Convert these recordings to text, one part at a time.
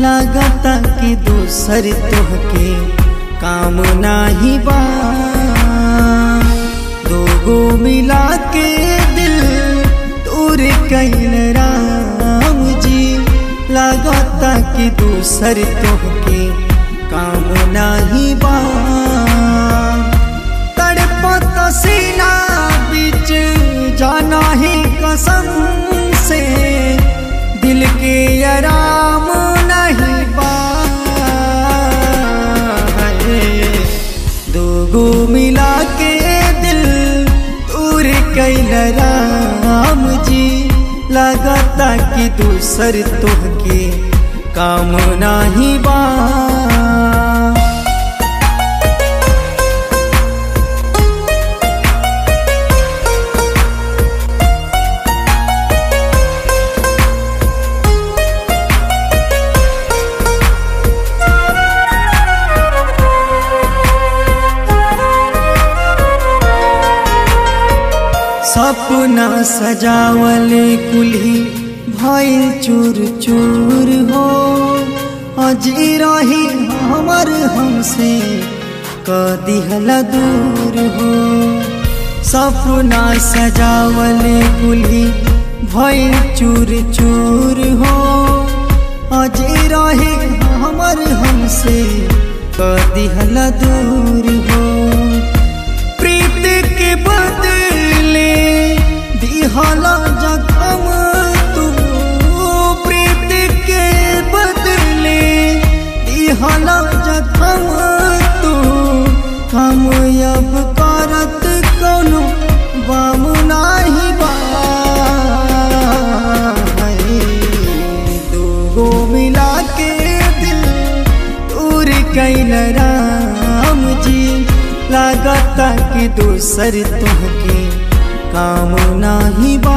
लागता कि दूसर तोहके काम नाही बा दोगो मिला के दिल दूर कैल राम जी लागता कि दूसर तोहके काम नाही बा तड़पत सीना बीच जाना ही कसम से दिल के आराम नहीं बा दोगो मिला के दिल दूर कैल राम जी लगता कि दूसर तोहके काम नाही बा सपना सजावले कुल्ही भइल चूर चूर हो अजी रही हमर हमसे कदिहल दूर हो सपना सजावले कुल्ही भइल चूर चूर हो अजी रही हमर हमसे कदिहल दूर हो प्रीत के बदले दिहला जखम तू प्रीत के बदले दिहला जखम तू हम अब करत कोनो बाम नाही बा दूगो मिला के दिल दूर कैल राम जी लागता कि दूसर तुहके काम नाही बा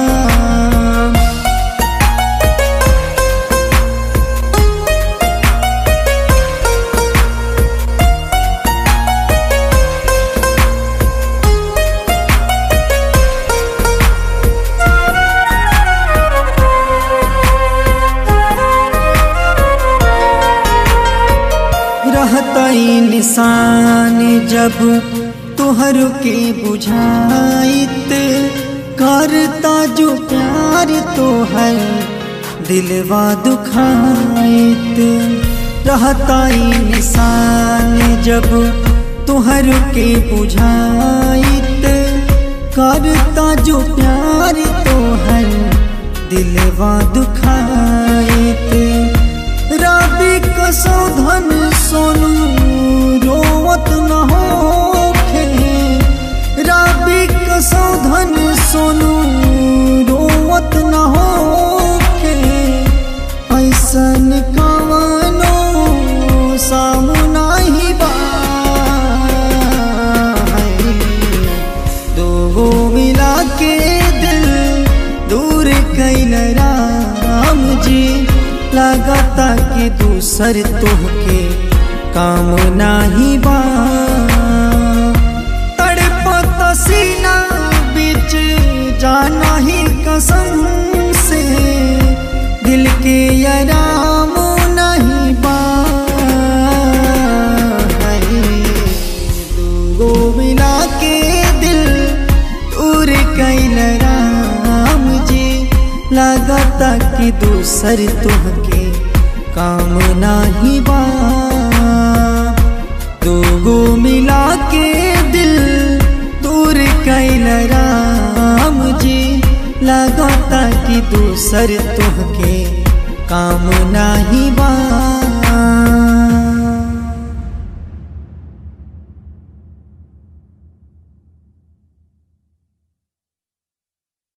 रहता निशान जब तुहर के बुझाइत करता जो प्यार तोहर दिलवा दुखाइत रहता निशान जब तुहर के बुझाइत करता जो प्यार तोहर दिलवा दुखाइत राबी कसौधन सोनू रोवत न होखे राबी कसौधन सोनू रोवत न होखे ऐसन कवनो सामना ही बा दोगो मिला के दिल दूर कैल राम जी लगता कि दूसर तोहके काम नाही बा तड़पत सीना बीच जाना ही कसम से दिल के आराम नहीं बा दूगो मिला के दिल दूर कैल राम जी लगता कि दूसर तुहके काम नाही बा दोगो मिला के दिल दूर कैल राम जी लगता कि दूसर तुहके काम नाही बा